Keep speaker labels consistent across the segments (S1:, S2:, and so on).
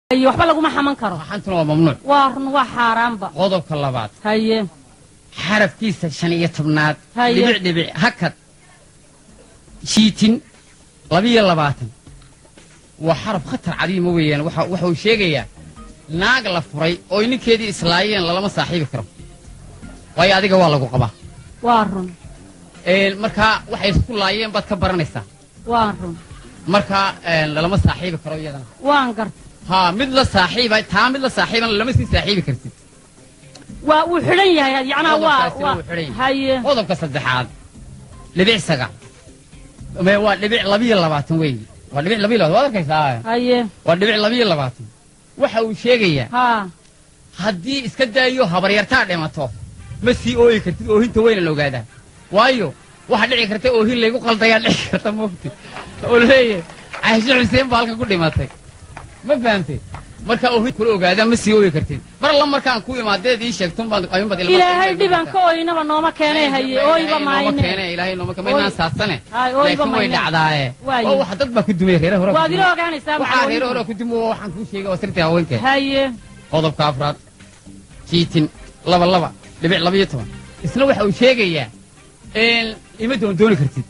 S1: iyo waxba laguma xaman karo
S2: xantuna waa mamnuuc
S1: waa run waa xaaraanba
S2: qodobka labaad
S1: haye
S2: xarafkiisa shan iyo tobnaad
S1: Haye.
S2: dhibic dhibic hakad jiitin labiyo labaatan waa xaraf khatar cadiima weeyaan waxa waxa uu sheegayaa naag la furay oo ninkeedii islaayeen lalama saaxiibi karo waayo adiga waa lagu qabaa
S1: waa run
S2: Een, markaa waxay isku laayeen baad ka baranaysaa
S1: waa run
S2: markaa een, lalama saaxiibi karo iyadana
S1: waan garta
S2: haa mid la saaxiiba taa mid la saaxiibana lama sii saaxiibi kartid
S1: waa uu xidhan yahay yacnaa waa
S2: Qodobkaasina
S1: waa
S2: wuu xidhan yahay.
S1: haye
S2: qodobka saddexaad dhibic saga Me- waa dhibic labiyo labaatan weeye waa dhibic labiyo labaatan waad arkaysaa
S1: haye
S2: waa dhibic labiyo labaatan waxa uu sheegayaa
S1: haa
S2: haddii iska daayo habaryartaa dhimato ma sii ooyi kartid oohinta weyna la ogaadaa waayo waxa dhici karta oohin laygu qaldayaa dhici karta moogti oo leeyahay caashe xuseen baa halkan ku dhimatay ma fahamtay marka oohin kula ogaadaa ma sii ooyi kartid mar alla markaan ku imaadeed ii sheegtun baan ayuunbaad ilmaha-
S1: ilaahay dhiban ka oynaba nooma keenay haye ooyba maayne
S2: ilaahay nooma keene maynaan
S1: Ooy.
S2: saadsane
S1: Ay, ooyba
S2: laakiin way
S1: maynaan.
S2: dhacdaaye
S1: Waaye.
S2: oo wax dad baa ku dumay reere hore
S1: waad ila ogaanaysaa
S2: waxaa reere
S1: maxaa
S2: hore ku dumo waxaan kuu sheegay waa sirtii haweenkee
S1: haye
S2: qodobka afraad jiitin laba laba dhibic labiyo toban isna waxa uu sheegayaa in ima doondooni kartid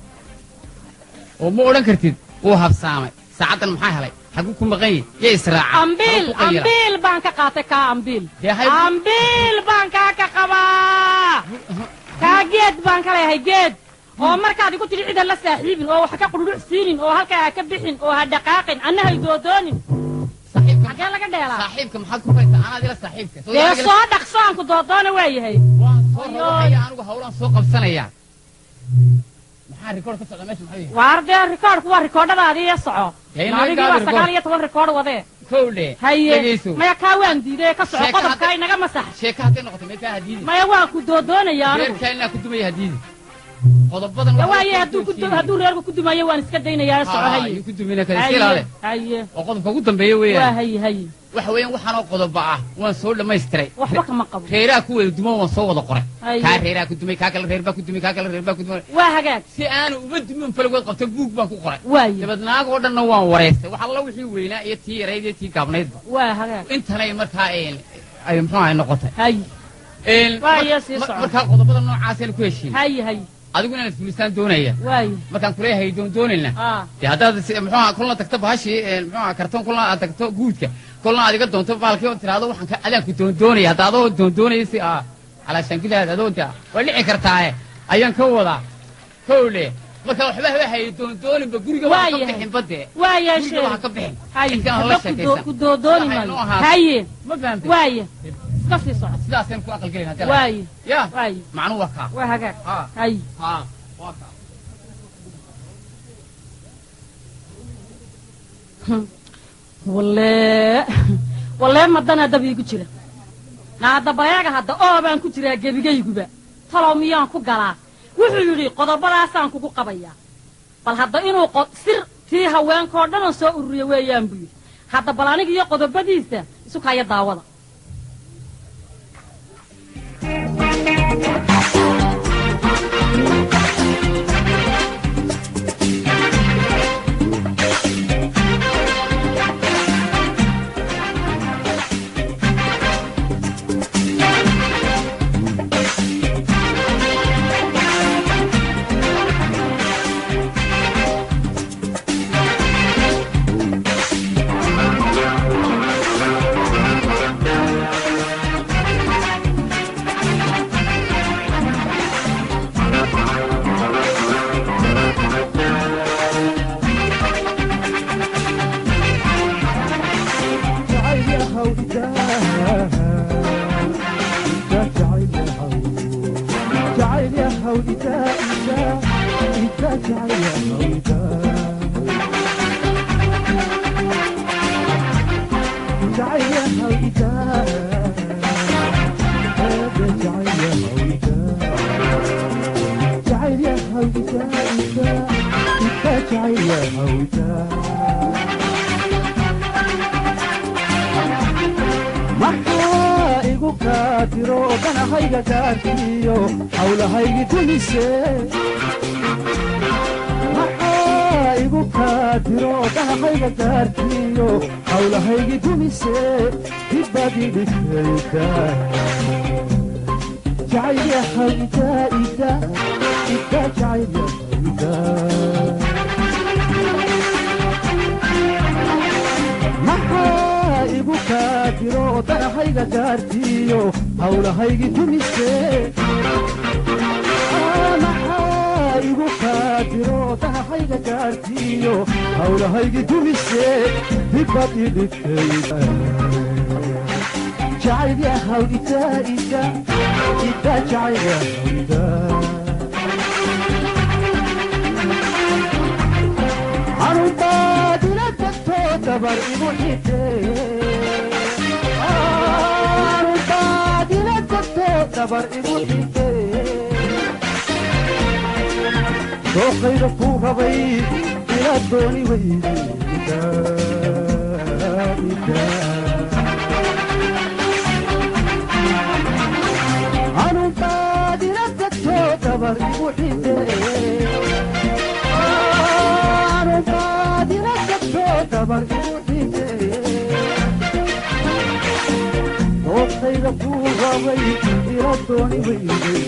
S2: oo ma odhan kartid wuu habsaamay saacaddan maxaa helay xaguu ku maqan yahi yay israacay
S1: ambiil
S2: Xaguu ku qayira?
S1: ambiil baan ka qaatay kaa ambiil
S2: Dee hay-
S1: ambiil baan kaa ka qabaa kaa geed baan ka leeyahay geed oo markaad igu tidhi cidan la saaxiibin oo wax ka qudhudhuc siinin oo halkaa ha ka bixin oo ha dhaqaaqin anna hay doodoonin
S2: saaxiibka
S1: xagee laga dheelaa
S2: saaxiibka maxaad ku haysaa anaad ila saaxiibka Soo
S1: dee
S2: anaad ila-
S1: soo dhaqso aan ku doodoona waa yahay
S2: waan soo
S1: Ayooy.
S2: rawaxaya anigu hawlaan soo qabsanayaa maxaa rikoor ka socda meesha maxaa yahay
S1: waar dee rikoodhku waa rikoodhadaadii iyo soco
S2: Dee inaga
S1: adigii
S2: gaadi
S1: waa
S2: rikoodh.
S1: sagaal iyo toban rikoodh wadee
S2: kowdhe
S1: haye
S2: dhegayso
S1: maya kaa waan diiday ka soco
S2: Sheeko
S1: qodobkaa
S2: hadda-
S1: inaga masax
S2: sheeka hadday noqotay mee kaa hadiidi
S1: maya waa ku doodoonaya anigu
S2: reerkaa inaa ku dumaya hadiidi qodobadan
S1: Ya
S2: waxaa
S1: waaye
S2: soo
S1: hadduu ku
S2: joojiyey.
S1: hadduu reerku ku dumayo waan iska daynayaa soco
S2: Haa,
S1: haye
S2: yuu ku dumina kale iska ilaale
S1: haye
S2: oo qodobka ugu dambeeya
S1: waa
S2: weeyaan
S1: haye haye
S2: waxa weeyaan waxaanoo qodoba ah waan soo dhammaystiray
S1: waxba kama qabo
S2: reeraha ku wada duman waan soo wada qoray
S1: Aye.
S2: kaa reeraha ku dumay kaa kale reer baa ku dumay kaa kale reer baa ku dumay
S1: waa hagaag
S2: si aanu uma dumin falagood qabto buug baan ku qoray
S1: waaye
S2: dabad naag oo dhanna waan wareystay wax alla wixii weynaa iyo tii yarayd iyo tii gaabnaydba
S1: waa hagaag
S2: intanay markaa een, ay muxuu ahay noqotay
S1: haye
S2: Een,
S1: Waa
S2: mar-
S1: iyo sii
S2: mar-
S1: socon.
S2: markaa qodobada noocaaseen ku heshiin
S1: haye haye
S2: adigu inaad fulistaan doonaya
S1: waaye
S2: markaan kuleeyahay doon doonayna
S1: aa
S2: dee haddaad si- muxuu ahaa kulna tagto bahashii een, muxuu ahaa kartoon kulna aad tagto guudka kulna aad iga doonto baalkii oo tiraahdo waxaan ka adaan ku doon doonaya hadda adoo doon doonaya si ah calaashaan gidaad adoonta waa dhici kartaaye ayaan ka wadaa kowle marka waxba haba haye doon dooninba guriga waa ka
S1: Waayahay.
S2: bixin badde
S1: waa
S2: guriga
S1: yeeshee
S2: waa ka bixin
S1: haye
S2: intaan
S1: waxba
S2: la
S1: ku doo-
S2: sheekaysan
S1: ku doodooni
S2: Waxay
S1: maayo
S2: noo ahaato.
S1: haye
S2: ma fahamtay
S1: waaye iska sii soco
S2: sidaaseen ku aqalgelin hadda
S1: waaye
S2: ya
S1: waaye
S2: macnuu waa kaa
S1: waa hagaag
S2: haa
S1: haye
S2: haa waa kaa
S1: walle wallee madanaa dab iigu jira na hadda bareega hadda oo baan ku jiraa gebigayguba talow miyaan ku galaa wuxuu yidhi qodobadaasaan kugu qabayaa bal hadda inuu qo- sir tii haweenkao dhanoo soo ururiya weeyaan buu yidhi hadda bal aniga iyo qodobadiisa isu kaya daawada
S3: maxaa igu kaadiro danahayga gaarkiyo hawlahaygi dumise maxaa igu kaadiro dhanahayga gaarkiyo hawlahaygi dumise dibbaad i dhigtayda jacaylahayda ida ida jacaylahayda maxaa igu kaadiro danahayga gaarkiyo hawlahaygi dumise maxaa igu kaadiro danahayga gaarkiyo hawlahaygi dumise dibad i dhigtayda jacayl yahaw ida ida ida jacayl yahaw ida anubaadila tagto dabar igu xidhe anubaadila tagto dabar igu xidhe dooqayda kuu rabay ila dooni weyda anubaadila tagto dabar igu xidhe anubaadila tagto dabar igu xidhe dooqayda kuu rabay ila dooni weyday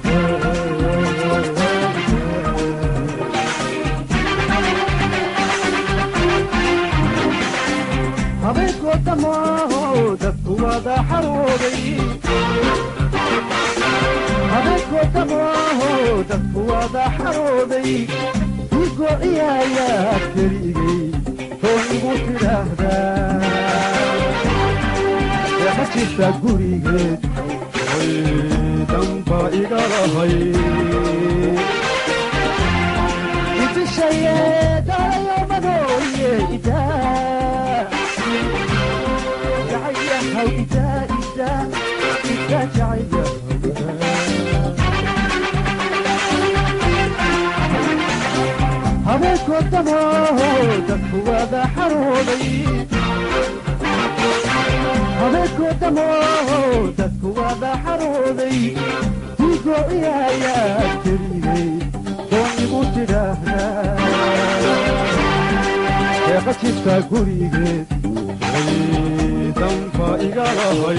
S3: habeenkoo dhamaaho dadku wada xarooday habeenkoo dhamaaho dadku wada xarooday digo ciyaayaa keligay toon igu tidhaahdaa eema jirta gurigeed oy damba iga lahay idishaye dalayo madooye idaa jacaylahaw idaa idaa idaa jacaylahaw habeenkoo dhamaaho dadku wada xarooday habeenkoo dhamaaho dadku wada xarooday digo ciyaayaa keligay doon igu tidhaahdaa eeqa jirta gurigeed way damba iga lahay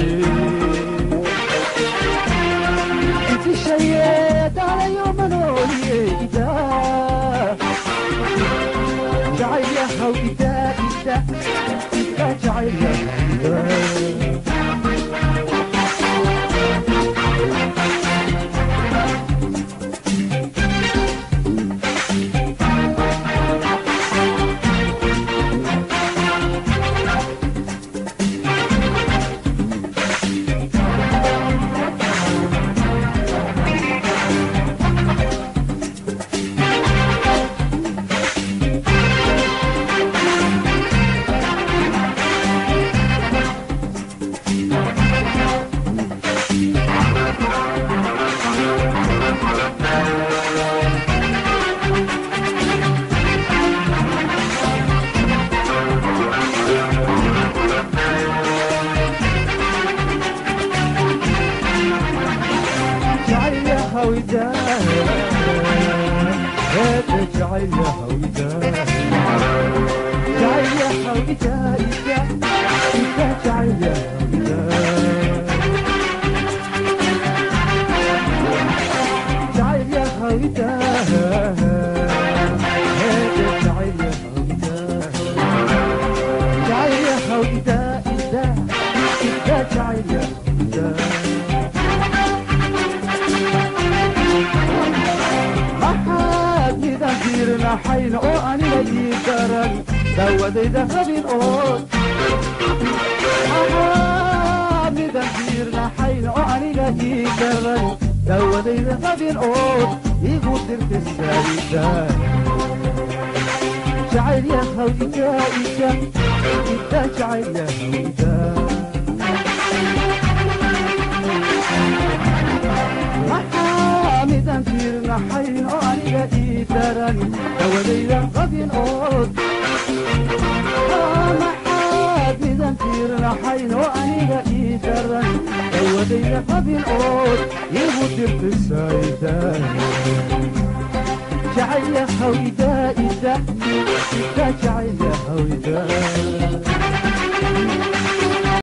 S3: idishaye dalayo manooye idaa jacaylahaw idaa ida ida jacaylahaw idaa جعلها وداع هذا جعلها وداع جعلها وداع إذا جعلها وداع جعلها وداع هذا جعلها وداع جعلها وداع إذا إذا جعلها وداع maxaad midaan fiirinaxayn oo aniga ii daran daawadayda qabin ood maxaad midaan fiirinaxayn oo aniga ii daran daawadayda qabin ood igu dirtisayda jacayl yahaw ida ida ida jacayl yahaw ida maxaamidan fiirnaxayn oo aniga ii daran dawadaydan qabin ood maxaad midan fiirnaxayn oo aniga ii daran dawadayda qabin ood igu dirtisayda jacayl hawida ida ida jacayl hawida